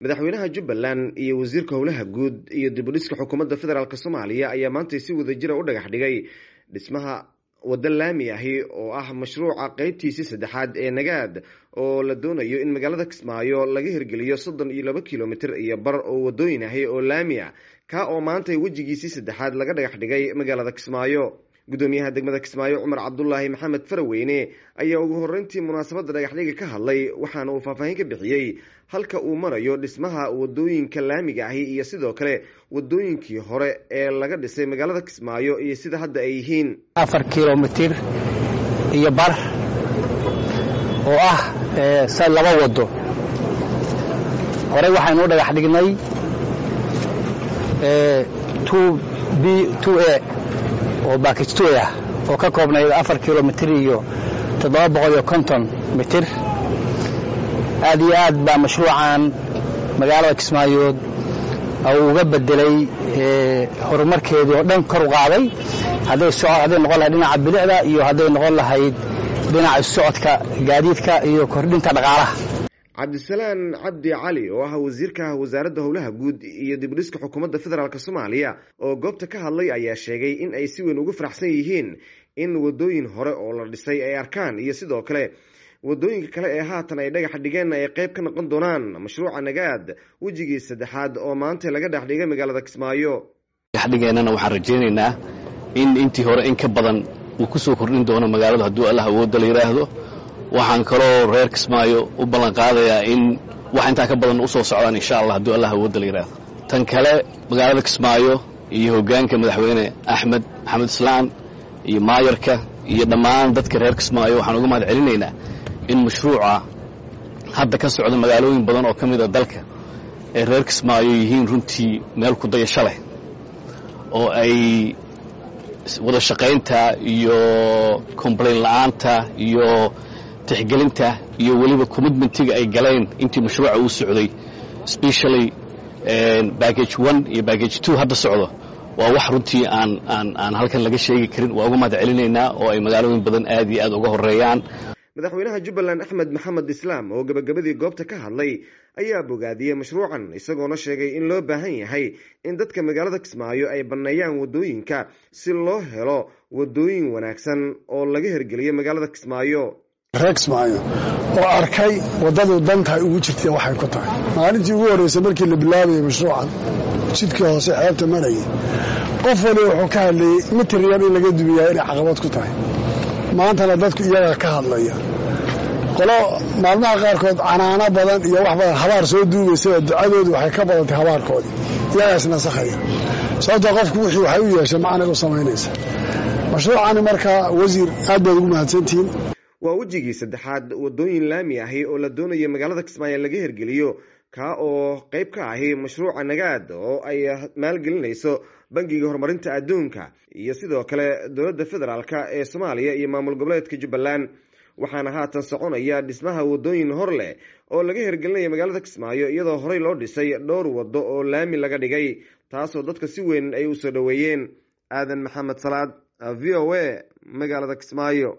madaxweynaha jubbaland iyo wasiirka howlaha guud iyo dibudhiska xukuumadda federaalk soomaaliya ayaa maantay si wadajira u dhagax dhigay dhismaha waddo laami ahi oo ah mashruuca qeybtiisii saddexaad ee nagaad oo la doonayo in magaalada kismaayo laga hirgeliyo soddon iyo laba kilomitir iyo bar oo waddooyin ahi oo laami a ka oo maantay wejigiisii saddexaad laga dhagax dhigay magaalada kismaayo gudoomiyaha degmada kismaayo cumar cabdulaahi maxamed faraweyne ayaa ugu horeyntii munaasabadda dhagaxdhiga ka hadlay waxaana uu faahfaahin ka bixiyey halka uu marayo dhismaha wadooyinka laamiga ahi iyo sidoo kale wadooyinkii hore ee laga dhisay magaalada kismaayo iyo sida hadda ay yihiin afar kilomitir iyo bar oo ah sa laba wado horey waxaynu u dhagax dhignay b a oo baakij two ah oo ka koobnayd afar kilomitir iyo toddoba boqol iyo konton mitir aad iyo aad baa mashruucan magaalada kismaayood uga bedelay horumarkeedii oo dhan kor u qaaday hadday noqon lahayd dhinaca bilicda iyo hadday noqon lahayd dhinaca socodka gaadiidka iyo kordhinta dhaqaalaha cabdisalaan cabdi cali oo ah wasiirka wasaaradda howlaha guud iyo dibudhiska xukuumadda federaalk soomaaliya oo goobta ka hadlay ayaa sheegay in ay si weyn ugu faraxsan yihiin in wadooyin hore oo la dhisay ay arkaan iyo sidoo kale wadooyinka kale ee haatan ay dhagax dhigeen ay qayb ka noqon doonaan mashruuca nagaad wejigii saddexaad oo maanta laga dhex dhigay magaalada kismaayo dhexdhigeennana waxaan rajaynaynaa in intii hore in ka badan uu ku soo kordhin doono magaaladu hadduu allah awoodda la yidhaahdo waxaan kaloo reer kismaayo u ballan qaadayaa in wax intaa ka badan usoo socdaan insha allah hadduu allah awoodda la yidhaahdo tan kale magaalada kismaayo iyo hoggaanka madaxweyne axmed maxamed islaan iyo maayarka iyo dhammaan dadka reer kismaayo waxaan uga mahad celinaynaa in mashruuca hadda ka socda magaalooyin badan oo ka mid a dalka ee reer kismaayo yihiin runtii meel ku dayasho leh oo ay wada shaqaynta iyo complain la'aanta iyo tixgelinta iyo weliba commitmentiga ay galeen intii mashruuca uu socday specially baggage one iyo baggage two hadda socdo waa wax runtii aan aan aan halkan laga sheegi karin waa uga mahad celinaynaa oo ay magaalooyin badan aad iyo aad uga horeeyaan madaxweynaha jubbaland axmed maxamed islaam oo gabagabadii goobta ka hadlay ayaa bogaadiyey mashruucan isagoona sheegay in loo baahan yahay in dadka magaalada kismaayo ay banneeyaan waddooyinka si loo helo waddooyin wanaagsan oo laga hirgeliyo magaalada kismaayo reer kismaayo oo arkay waddadu dantahay ugu jirtay waxay ku tahay maalintii ugu horreysay markii la bilaabayay mashruucan jidkii hoose xeebta marayay qof wali wuxuu ka hadlayey mitir yar in laga dumiyaa inay caqabad ku tahay maantana dadku iyagaa ka hadlaya qolo maalmaha qaarkood canaano badan iyo wax badan habaar soo duugaysaba ducadoodu waxay ka badantay habaarkoodii iyagaas nasakhaya sababtoo qofku wixii waxay u yeeshay macnay u samaynaysa mashruucani markaa wasiir aad baad ugu mahadsantihiin waa wejigii saddexaad waddooyin laami ahi oo la doonaya magaalada kismaayo laga hirgeliyo kaa oo qayb ka ahi mashruuca nagaad oo ay maalgelinayso bangiga horumarinta adduunka iyo sidoo kale dowladda federaalk ee soomaaliya iyo maamul goboleedka jubbaland waxaana haatan soconaya dhismaha waddooyin hor leh oo laga hirgelinaya magaalada kismaayo iyadoo horey loo dhisay dhowr waddo oo laami laga dhigay taasoo dadka si weyn ay u soo dhoweeyeen aadan maxamed salaad v o a magaalada kismaayo